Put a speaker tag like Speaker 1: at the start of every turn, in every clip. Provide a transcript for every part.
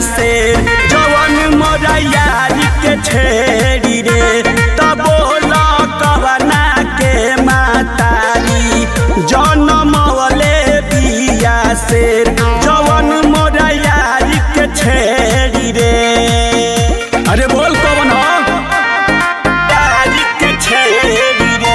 Speaker 1: से जवन मोरा यारी के छेड़ी रे तब बोला कवना के मातारी जनमवले बिया से जवन मोरा यारी के छेड़ी रे अरे बोल कौन हो यारी के छेड़ी रे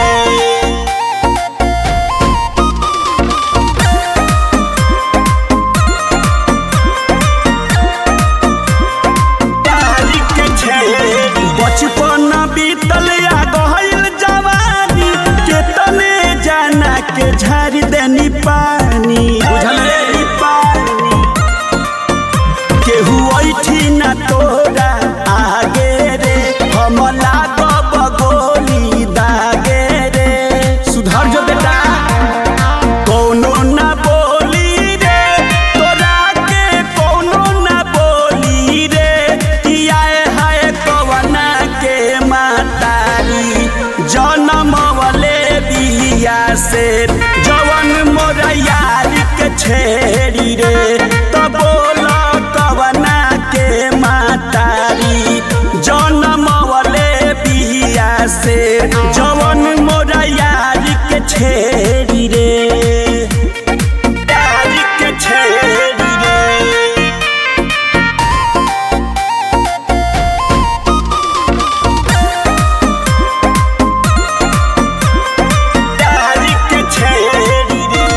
Speaker 1: बचपन बीतल या गहल जवानी केतने जाना के झाड़ी देनी पानी बुझल रे पानी केहू ऐठी ना तोरा आगे रे हम लागब गोली दागे रे सुधर जो बेटा कौनो ना बोली रे तोरा के कौनो ना बोली रे किया है कवना के मातारी जनम वाले बिया से जवन मोरा यार के छेड़ी रे तो बोला कवना के मातारी जनम वाले बिया से जवन मोरा यार के छेड़ी रे यार के छेड़ी रे यारी के छेड़ी रे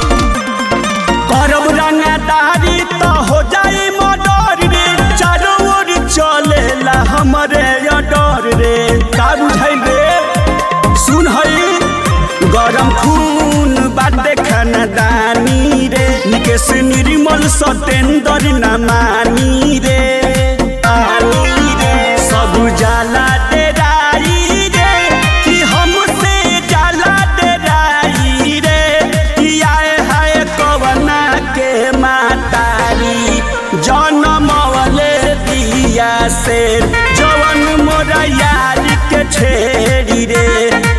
Speaker 1: करब रंगदारी तो हो जाई मर्डर रे चारों ओर चलेला हमरे डर रे का बुझाइल रे सुन हई गरम खून बाटे खानदानी रे निकेश निर्मल सतेंद्र न मानी रे आनी रे सब जाला डेराई रे कि हमसे जाला डेराई रे कि आए हाय कवना के मातारी जनम वाले दिया से जवन मोरा यार के छेड़ी रे